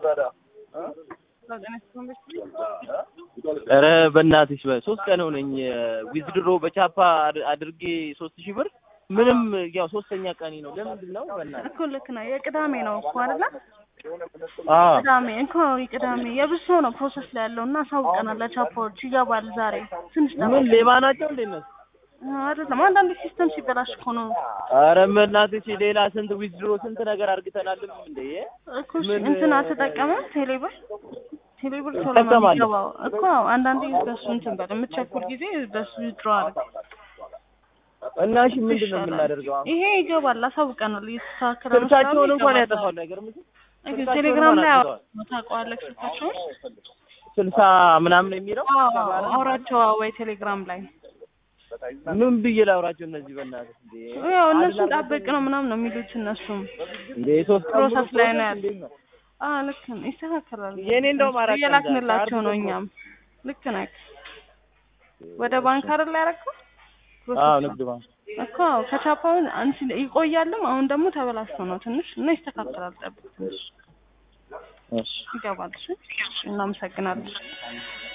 ኧረ በእናትሽ ሶስት ቀን ሆነኝ ዊዝድሮ በቻፓ አድ- አድርጌ ሶስት ሺህ ብር ምንም ያው ሶስተኛ ቀኔ ነው። ለምንድን ነው በእናትህ? እኮ ልክ ነው። የቅዳሜ ነው እኮ አይደለ? አዎ ቅዳሜ እኮ የቅዳሜ የብዙ ሰው ነው ፕሮሰስ ላይ ያለው እና አሳውቀናል። ለቻፓዎች ይገባል ዛሬ ትንሽ ምን ጠብቅ። ሌባ ናቸው እንዴ እነሱ? አይደለም አንዳንድ ሲስተም ሲበላሽ እኮ ነው ኧረ በእናትሽ ሌላ ስንት ዊዝድሮ ስንት ነገር አርግተናልም እንዴ እኮ እሺ፣ ምን- እንትን አልተጠቀመም ቴሌብር ቴሌብር ቶሎ ነው እጠቀማለሁ። የሚገባው እኮ አንዳንዴ በሱ እንትን በል የምትቸኩል ጊዜ በሱ ድሮ አድርግ እና እሺ ምንድን ነው የምናደርገው? አሁን? ይሄ ይገባል። አሳውቀናል። እየተስተካከለ ነው ስልካቸውን ስላሉ እንኳን ይገባል። ያጠፋል ነገር ምን እሺ፣ ስልካቸውን ቴሌግራም ላይ እንኳን አጥፍተዋል። ታውቀዋለህ ስልካቸውን? ስልሳ ምናምን የሚለው አዎ አውራቸው ወይ ቴሌግራም ላይ ምን ብዬ ላውራቸው እነዚህ በእናትህ እንዴ? ያው እነሱን ጠብቅ ነው ምናምን ነው የሚሉት እነሱም እንዴ ሶስት ቀን ሙሉ ፕሮሰስ ላይ ነው ፕሮሰስ ያለው። እንዴት ነው? አዎ ልክ ነው፣ ይስተካከላል። የኔ እንደውም አራት ቀን እየላክንላቸው ዛሬ ነው አርብ እኛም። ልክ ነህ። ወደ ባንክ አይደል ያደረገው? አዎ ንግድ ባንክ እኮ አዎ፣ ከቻፓውን አንቺ ይቆያልም። አሁን ደግሞ ተበላሽቶ ነው ትንሽ እና ይስተካከላል። ጠብቅ ትንሽ እሺ ይገባል። እሺ፣ እናመሰግናለን።